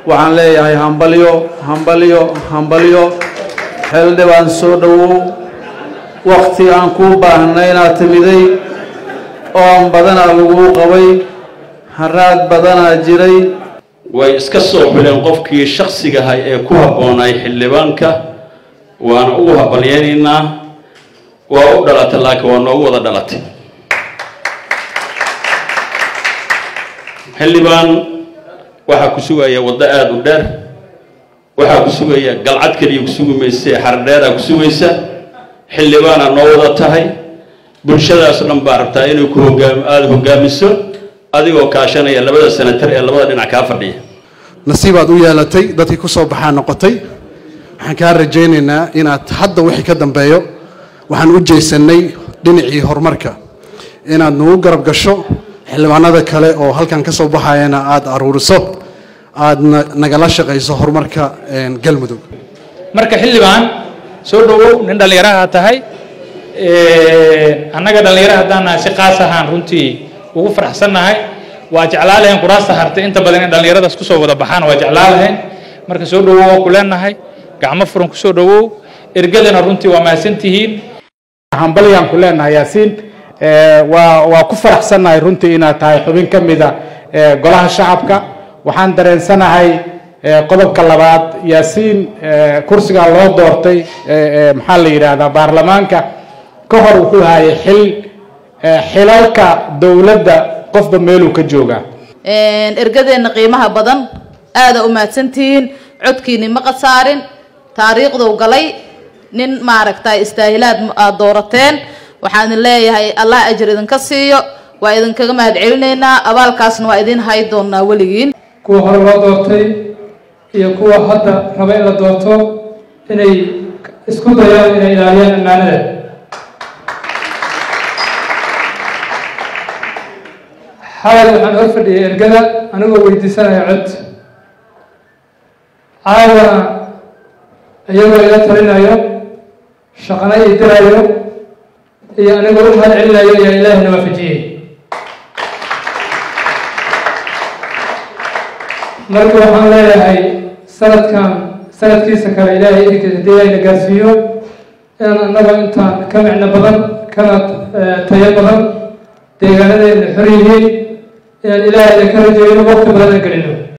waxaan leeyahay hambalyo hambalyo hambalyo xildhibaan soo dhowow wakti aan kuu baahnay inaad timiday oon badanaa laguu qabay haraad badanaa jiray way iska soo xuleen qofkii shaksigahay ee ku habboonay xildhibaanka waana ugu habalyaynaynaa waa u dhalatay laakiin waa noogu wada dhalatay xildhibaan waxaa ku sugaya waddo aada u dheer waxaa ku sugaya galcad keliya ku sugi mayse xardheeraa ku sugaysa xildhibaanaa noo wada tahay bulshadaas dhan baa rabtaa inay ku hogaam aada hogaamiso adigoo kaashanaya labada senatar ee labada dhinac kaa fadhiya nasiibaad u yeelatay dadkii ku soo baxaa noqotay waxaan kaa rajaynaynaa inaad hadda wixii ka dambeeyo waxaan u jeysannay dhinacii horumarka inaad nagu garab gasho xildhibaanada kale oo halkan ka soo baxayana aada aruuriso aadna nagala shaqayso horumarka galmudug marka xildhibaan soo dhowow nin dhallinyaraha tahay annaga dhallinyara haddaan nahay si qaas ahaan runtii ugu faraxsannahay waa jeclaa lahayn kuraasta hartay inta badan in dhallinyaradaas kusoo wada baxaan waa jeclaa lahayn marka soo dhowow waa ku leenahay gacmo furan kusoo dhowow ergadana runtii waa mahadsantihiin hambalyaan ku leenahay yaasiin waa waa ku faraxsannahay runtii inaad tahay xubin ka mida golaha shacabka waxaan dareensanahay qodobka labaad yaasiin kursigaa loo doortay maxaa la yidhaahdaa baarlamaanka ka hor wuxuu hayay xil xilalka dowladda qofba meeluu ka joogaa ergadeenna qiimaha badan aada u mahadsantihiin codkiini ma qasaarin taariikhduu galay nin maaragtay istaahilaad aad doorateen waxaan idin leeyahay allah ajir idinka siiyo waa idinkaga mahad celinaynaa abaalkaasna waa idin hay doonaa weligiin kuwa hore loo doortay iyo kuwa hadda raba in la doorto inay isku dayaan inay ilaaliyaan ammaanada xalay waxaan hor fadhiyay ergada anigoo weydiisanaya cod caawana iyagoo ila talinayo shaqana ii dirayo iyo anigoo u mahad celinayo ayaa ilaahina waafajiyey marka waxaan leeyahay sanadkan sanadkiisa kale ilaahay idinkiisa hadii ayna gaarsiiyo inaan annagoo intaan ka micno badan kana tayo badan deegaanadeena xor yihiin inaan ilaahayna ka rajayno waqti badan aan gelino